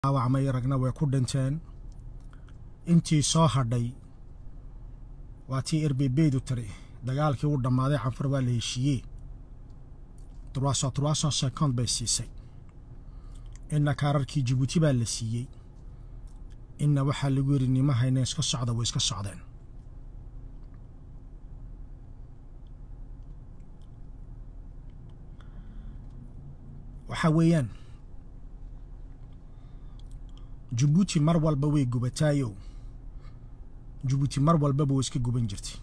dhaawacmay ragna way ku dhinteen intii soo hadhay waa tii erbebeydu tiri dagaalkii uu dhammaaday canfar waa la heshiiyey turwaso turwaso second bay siisay inna kaararkii jibuuti baa la siiyey inna waxaa lagu yidhi nima hayna iska socda way iska socdeen waxaa weeyaan jabuuti mar walba way gubataayo jabuuti mar walbaba way iska guban jirtay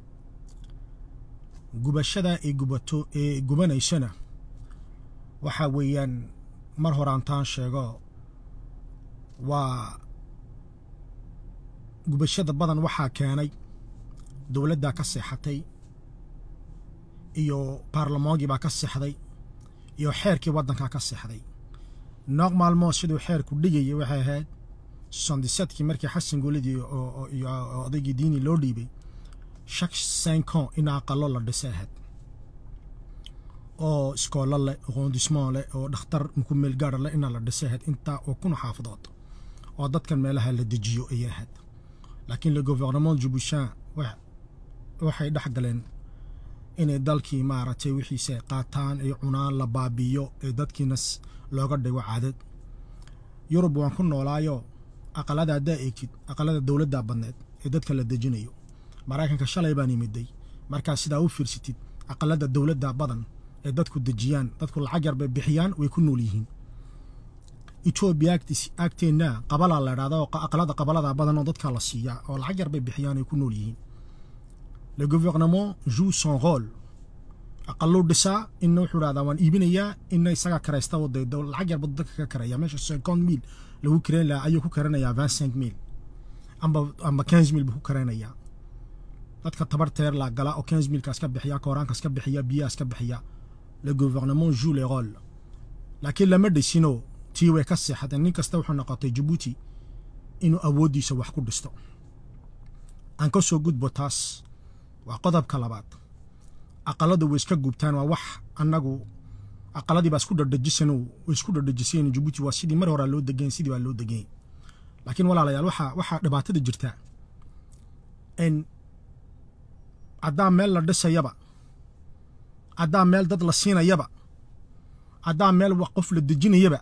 gubashada ay gubato ee gubanaysana waxaa weeyaan mar horaantaan sheego waa gubashada badan waxaa keenay dowladdaa ka seexatay iyo baarlamoonkii baa ka seexday iyo xeerkii waddankaa ka seexday nooq maalmoo siduu xeerku dhigayay waxay ahayd sondisadkii markii xasan guuladii iyo odaygii diini loo dhiibay shak sancon in aqalo la dhisay ahayd oo iskoolo leh qoondismoo leh oo dhakhtar ku meel gaara leh inaa la dhisay ahayd intaa oo kuna xaafadood oo dadkan meelaha la dejiyo ayay ahayd laakiin le gouvernement jubushan waxay dhex galeen inay dalkii maaragtay wixiise qaataan ay cunaan la baabiiyo ee dadkiina looga dhigo caadad yurub waan ku noolaayo aqalada haddaa eegtid aqalada dowladdaa badneed ee dadka la dejinayo maraykanka shalay baan imiday markaa sidaa u fiirsatid aqalada dowladda badan ee dadku dejiyaan dadku lacag yar bay bixiyaan way ku nool yihiin etoobiya agteenna qabalaa la idhahda oo aqalada qabalada badan oo dadka la siiyaa oo lacag yar bay bixiyaan ay ku nool yihiin le gouvernement joue son rôle aqaluu dhisaa inna wuxuu idhahdaa waan iibinayaa inna isagaa karaysta wadaydo lacag yarba dadka ka karaya meesha cinquante mil lagu karayn lahaa ayuu ku karanayaa vingt cinq mil amba amba quinze mil buu ku karaynayaa dadka tabarteer la gala oo quinze milkaas ka bixiya kooraankaas ka bixiya biyahaas ka bixiya le gouvernement joue le rôle laakiin lama dhisino tii way ka seexateen nin kasta wuxuu noqotay jabuuti inuu awooddiisa wax ku dhisto aan ka soo gudbo taas waa qodobka labaad aqaladu way iska gubtaan waa wax annagu aqaladii baa isku dhadhajisan way isku dhadhajiseen jabuuti waa sidii mar horaa loo degeen sidii baa loo degeen laakiin walaalayaal waxaa waxaa dhibaatada jirta in haddaa meel la dhisayaba haddaa meel dad la siinayaba haddaa meel wax qof la dejinayaba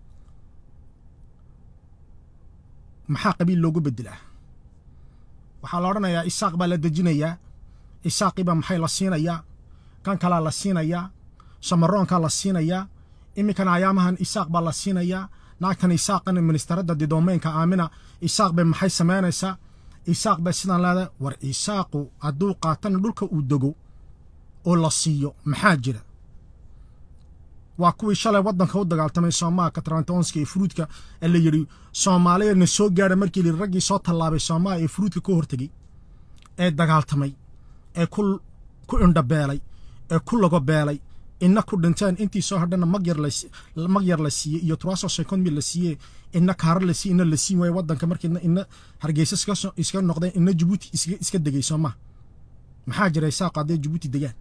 maxaa qabiil loogu bedelaa waxaa la odhanayaa isaaq baa la dejinayaa isaaqiibaa maxay la siinayaa kan kalaa la siinayaa samaroonkaa la siinayaa iminkana ayaamahan isaaq baa la siinayaa naagtan isaaqan ministeradda didoomeynka aamina isaaq bay maxay samaynaysaa isaaq bay sidaan leedahay war isaaqu hadduu qaatana dhulka uu dego oo la siiyo maxaa jira waa kuwii shalay waddanka u dagaaltamay soomaalka trantonska ee furuudka ee la yidhi soomaaliya na soo gaadha markii layidhi raggii soo tallaabay soomaaliya ee furuudka ka hortegey ee dagaaltamay ee ku ku indhabeelay ee ku lagobeelay inna ku dhinteen intii soo hadhana magyar mag yar la siiyey iyo turaso second mil la siiyey inna kaarar la siiye inna la siin waaye waddanka markiina inna hargeysa iska noqdeen inna jabuuti iska degay soo maa maxaa jira isaaqo hadday jabuuti degaan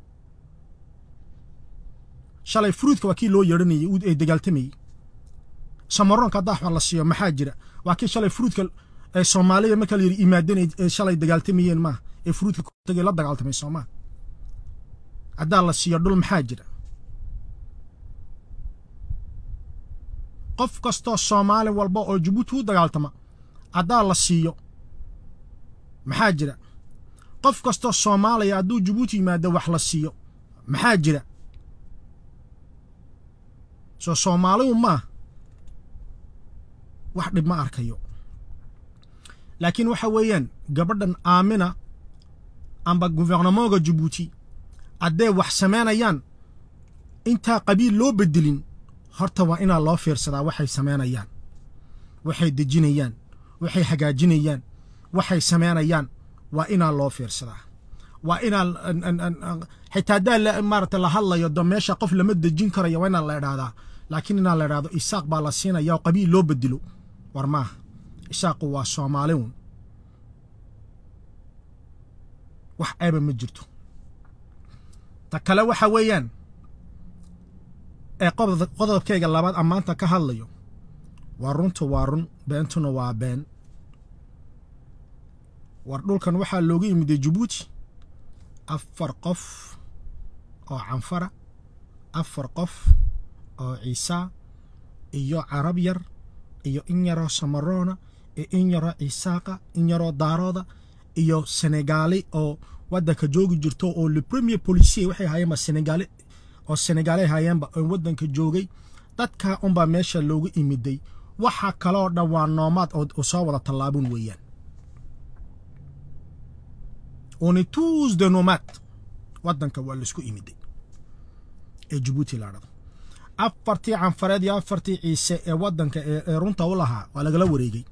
shalay furuudka waa kii loo yeedhanayay ee dagaaltamayey samaroonka haddaa wax la siiyo maxaa jira waa kii shalay furuudka ee soomaaliya marka la yidhi imaadanay ee shalay dagaaltamayeen maaha ee furuudka tagay la dagaaltamay soomaa haddaa la siiyo dhul maxaa jira qof kastoo soomaali walba oo jabuuti u dagaaltama haddaa la siiyo maxaa jira qof kastoo soomaaliya hadduu jabuuti yimaado wax la siiyo maxaa jira soo soomaaligu maa wax dhib ma arkayo laakiin waxa weeyaan gabadhan aamina amba guvernemontka jabuuti hadday wax samaynayaan intaa qabiil loo bedelin horta waa inaa loo fiirsadaa waxay samaynayaan waxay dejinayaan waxay hagaajinayaan waxay samaynayaan waa inaa loo fiirsadaa waa inaa xitaa haddaa maarata la hadlayo do meesha qof lama dejin karayo waa inaa la idhaahdaa laakiin inaa la idhahdo isaaq baa la siinaya oo qabiil loo bedelo war maaha isaaqu waa soomaaliun wax ceeba ma jirto ta kale waxa weeyaan ee qodobkayga labaad ammaanta ka hadlayo waa runta waa run beentuna waa been war dhulkan waxaa looga yimiday jabuuti afar qof oo canfara afar qof oo ciisaa iyo carab yar iyo in yaroo samaroona iyo in yaroo ciisaaqa in yaroo daarooda iyo senegaali oo waddanka joogi jirto oo le premier policier waxay ahaayeenba senegaali oo senegaali ahaayeenba oo waddanka joogay dadkaa unbaa meesha looga imiday waxa kaloo dhan waa noomaad oo soo wada tallaabun weeyaan on est tous de nomades waddanka waa laisku imiday ee jabuuti la dhado afartii canfareed iyo afartii ciise ee waddanka ee runta u lahaa waa lagala wareegay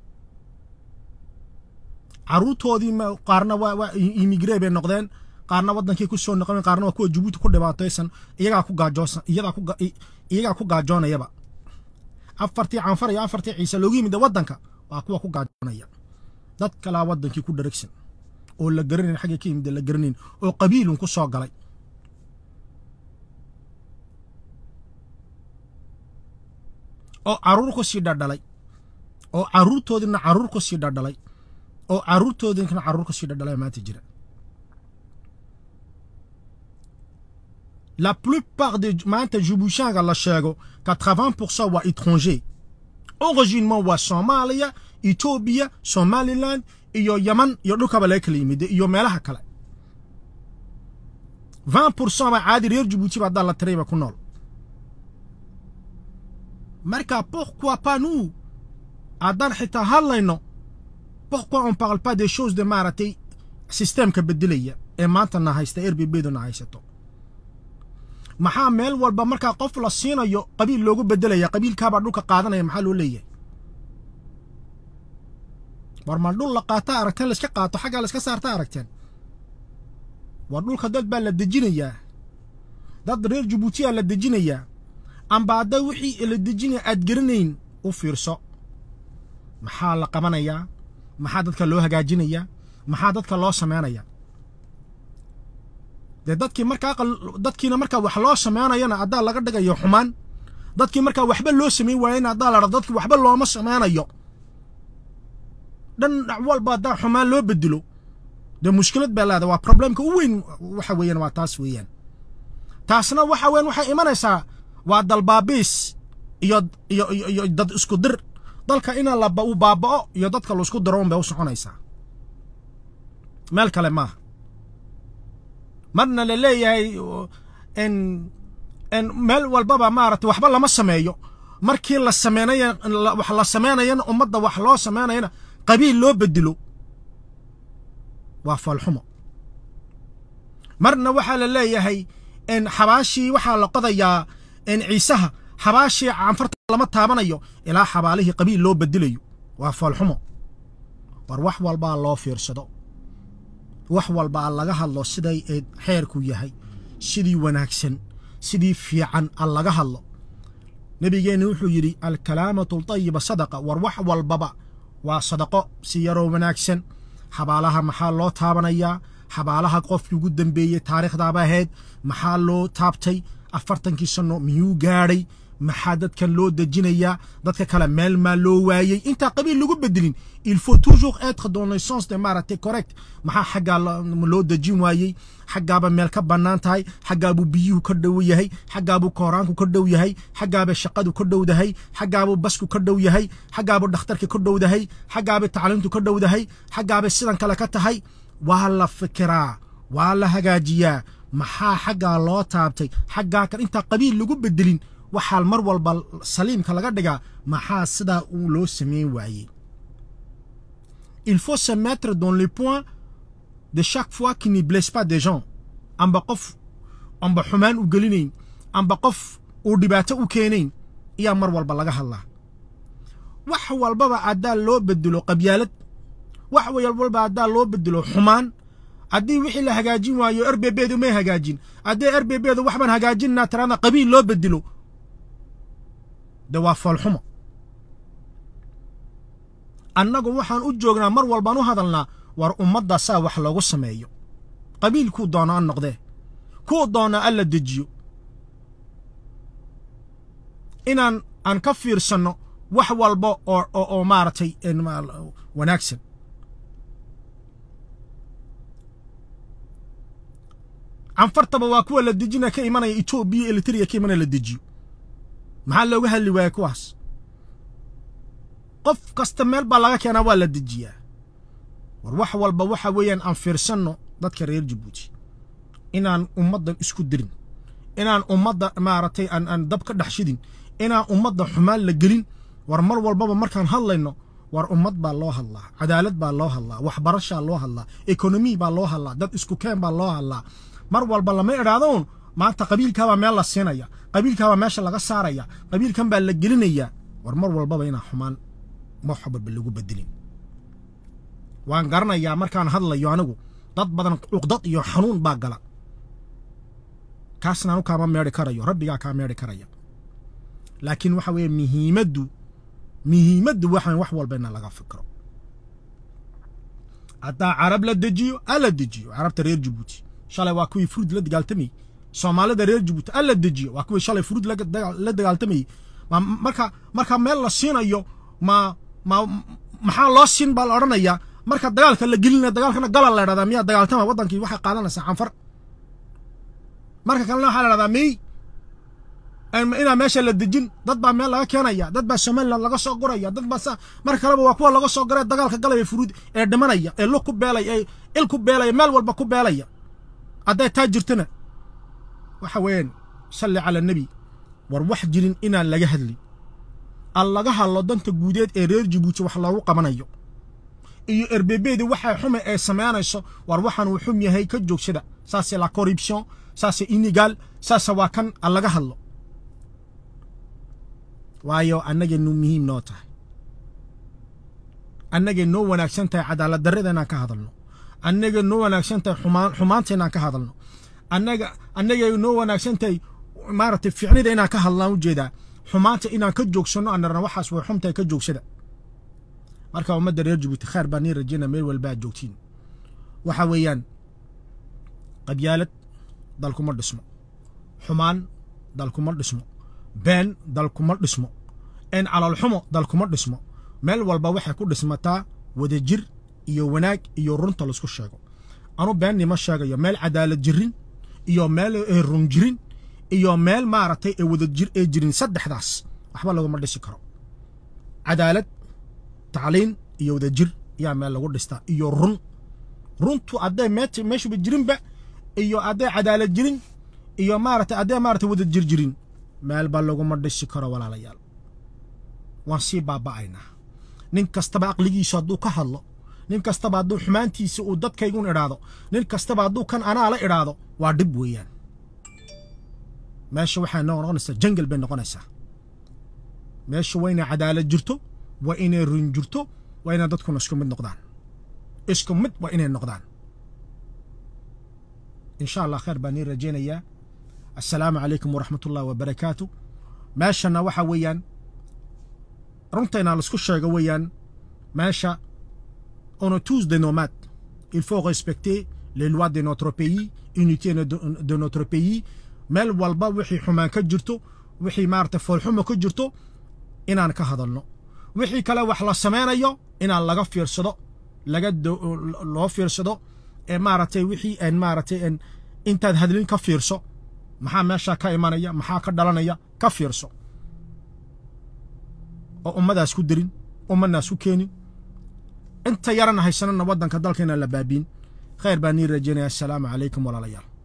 caruurtoodii qaarna waa imigre bay noqdeen qaarna waddankii ku soo noqon qaarna waa kuwa jabuuti ku dhibaataysan iyagaa ku gaajoosan iyagaa ku iyagaa ku gaajoonayaba afartii canfar iyo afartii ciise loogu yimid waddanka waa kuwa ku gaajoonaya dad kalaa waddankii ku dharagsan oo la garanayn xagga ka yimid la garanayn oo qabiilun ku soo galay oo caruur ku sii dhadhalay oo caruurtoodina caruur ku sii dhadhalay oo caruurtoodinkana caruur ku sii dhadhalay maanta jira la plupart de maanta jubushaanga la sheego 80% waa étranger originement waa soomaaliya etoobiya somaliland iyo yaman iyo dhulkaba laga kala yimid iyo meelaha kale 20% baa caadi reer jabuuti ba haddaa la tirayba ku nool marka pourquoi pas nous haddaan xitaa hadlayno pourquoi on parle pas des choses de maaragtay systemka bedelaya ee maanta na haysta rbbedu na haysato maxaa meel walba markaa qof la siinayo qabiil loogu bedelaya qabiilkaabaa dhulka qaadanaya maxaa loo leeyahay war ma dhul la qaata aragteen layska qaato xaggaa layska saarta aragteen war dhulka dad baa la dejinayaa dad reer jabuutiyaa la dejinayaa amba hadda wixii la dejinaya aad garanayn u fiirso maxaa la qabanayaa maxaa dadka loo hagaajinayaa maxaa dadka loo samaynayaa dee dadkii markaa dadkiina markaa wax loo samaynayana haddaa laga dhigayo xumaan dadkii markaa waxba loo samayn waayana haddaa la dhado dadkii waxba looma samaynayo dhan dhac walba haddaa xumaan loo bedelo dee mushkilad baa leeda waa problemka u weyn waxa weeyaan waa taas weeyaan taasna waxa weyan waxay imanaysaa waa dalbaabiis iyo iyo iyo iyo dad isku dir dalka ina la uu baaba'o iyo dadka laisku diro un bay u soconaysaa meel kale maaha marna la leeyahay n n meel walbaba maaragtay waxba lama sameeyo markii la sameynaya wax la sameynayana ummadda wax loo sameynayana qabiil loo bedelo waa falxumo marna waxaa la leeyahay n xabaashii waxaa la qodayaa n ciisaha xabaashii canfarta lama taabanayo ilaa xabaalihii qabiil loo bedelayo waa falxumo war wax walbaa loo fiirsado wax walbaa laga hadlo siday eed xeerku yahay sidii wanaagsan sidii fiican a laga hadlo nebigeenna wuxuu yidhi alkalaamatu altayiba sadaqa war wax walbaba waa sadaqo si yaroo wanaagsan xabaalaha maxaa loo taabanayaa xabaalaha qofkii ugu dambeeyey taariikhdaaba ahayd maxaa loo taabtay afartankii sanno miyuu gaadhay maxaa dadkan loo dejinayaa dadka kale meel maa loo waayey intaa qabiil lagu bedelin il faut toujours être dans le sens de maaragtay correct maxaa xaggaa loo dejin waayey xaggaaba meel ka bannaan tahay xaggaabuu biyuhu ka dhow yahay xaggaabuu kooraanku ka dhow yahay xaggaaba shaqadu ka dhowdahay xaggaabuu basku ka dhow yahay xaggaabuu dhakhtarka ka dhowdahay xaggaaba tacliimtu ka dhowdahay xaggaaba sidan kale ka tahay waa la fikiraa waa la hagaajiyaa maxaa xaggaa loo taabtay xaggaa kan intaa qabiil lagu bedelin waxaa mar walba saliimka laga dhigaa maxaa sidaa uu loo sameyn waayey il faut se mettre dans les points de chaque fois qui ne blesse pas des gens amba qof amba xumaan u gelinayn amba qof uu dhibaato u keenayn ayaa mar walba laga hadlaa wax walbaba haddaa loo bedelo qabyaalad wax walbaba haddaa loo bedelo xumaan haddii wixii la hagaajin waayo erbebeedu may hagaajin haddii erbebeedu waxbaan hagaajinaa tiraada qabiil loo bedelo de waa foolxumo annagu waxaan u joognaa mar walbaan u hadalnaa war ummadda saa wax loogu sameeyo qabiil kuu doona an noqdee kuu doona alla dejiyo inaan aan ka fiirsanno wax walba oo oo maaragtay wanaagsan canfartaba waa kuwa la dejina ka imanaya etoobiya elitria ka imanaya la dejiyo maxaa looga hadli waaya kuwaas qof kasta meel baa laga keenaa waa la dejiyaa war wax walba waxa weeyaan aan fiirsanno dadka reer jabuuti inaan ummaddan isku dirin inaan ummadda maaragtay aan aan dab ka dhex shidin inaan ummadda xumaan la gelin war mar walbaba markaan hadlayno war ummad baa loo hadlaa cadaalad baa loo hadlaa waxbarashaa loo hadlaa ekonomi baa loo hadlaa dad isku keen baa loo hadlaa mar walba lama idhaadoon maanta qabiilkaabaa meel la siinaya qabiilkaabaa meesha laga saaraya qabiilkan baa la gelinayaa war mar walbaba inaan xumaan waxbaba lagu bedelin waan garanayaa markaan hadlayo anigu dad badan cuqdad iyo xanuun baa gala kaasna anu kaama meedhi karayo rabbigaa kaa meedhi karaya laakiin waxa weeye muhiimaddu muhiimaddu waxa wax walba ina laga fikro haddaa carab la dejiyo a la dejiyo carabta reer jabuuti shalay waa kuwii furuud la dagaaltamayey soomaalida reer jabuuti a la dejiyo waa kuwii shalay furuud la dagaaltamayey marka marka meel la siinayo ma ma maxaa loo siin baa la odhanayaa marka dagaalka la gelinaya dagaalkana gala la idhahdaa miyaa dagaaltama waddankii waxay qaadanaysaa canfar marka kalena waxaa la idhahdaa mey inaa meesha la dejin dad baa meel laga keenaya dad baa somaliland laga soo guraya dad baa marka kaleba waa kuwa laga soo guray dagaalka galaya furuud ee dhimanaya ee lug ku beelaya ee il ku beelaya meel walba ku beelaya hadday taa jirtana waxa weeyaan salli cala nebi war wax jirin inaan laga hadlin aan laga hadlo danta guudeed ee reer jabuuti wax loogu qabanayo iyo erbebeedi waxay xume ee samaynayso war waxaan uu xum yahay ka joogsada saase la corruption saase inigal saase waa kan aan laga hadlo waayo annagay nu muhiim noo tahay annagay noo wanaagsan tahay cadaalad darrada inaan ka hadalno annagay noo wanaagsan tahay xumaan xumaanta inaan ka hadalno annaga annagay noo wanaagsan tahay maaragtay ficnida inaan ka hadlaan ujeedaa xumaanta inaan ka joogsanno annarna waxaas way xumtahay ka joogsada marka ummadda reer jabuuti khaar baa nii rajayna meel walba aad joogtiin waxa weeyaan qabyaalad dalkuma dhismo xumaan dalkuma dhismo been dalkuma dhismo een calolxumo dalkuma dhismo meel walba waxay ku dhismataa wadajir iyo wanaag iyo runta laisku sheego anu beennima sheegayo meel cadaalad jirin iyo meel run jirin iyo meel maaragtay ee wadajir ee jirin saddexdaas waxba laguma dhisi karo cadaalad tacliin iyo wadajir yaa meel lagu dhistaa iyo run runtu hadday meet meeshuba jirinba iyo hadday cadaalad jirin iyo maaragtay hadday maaragtay wadajir jirin meelba laguma dhisi karo walaalayaal waan sii baaba'aynaa nin kastaba aqligiisu hadduu ka hadlo nin kastaba hadduu xumaantiisa uu dadkaygun idhaahdo nin kastaba hadduu kan anaa la idhaahdo waa dhib weeyaan meesha waxay noo noqonaysaa jangal bay noqonaysaa meesha waa inay cadaalad jirto waa inay run jirto waa inay dadkuna isku mid noqdaan isku mid waa inay noqdaan insha allah khayr baan nii rajaynayaa assalaamu calaykum waraxmat ullahi wabarakaatu meeshana waxa weeyaan runtayna laisku sheego weeyaan meesha on est tous des nomades il faut respecter les lois de notre pays unité de, de notre pays meel walba wixii xumaan ka jirto wixii maaragtay foolxumo ka jirto inaan ka hadalno wixii kale wax la samaynayo inaan laga fiirsado laga loo fiirsado ee maaragtay wixii aan maaragtay aan intaad hadlin ka fiirso maxaa meeshaa ka imanaya maxaa ka dhalanaya ka fiirso oo ummadaas ku dirin ummadnaas ku keenin inta yarana haysanana waddanka dalka inaan la baabiin khayr baa nii rajaynaya assalaamu calaykum walaalayaal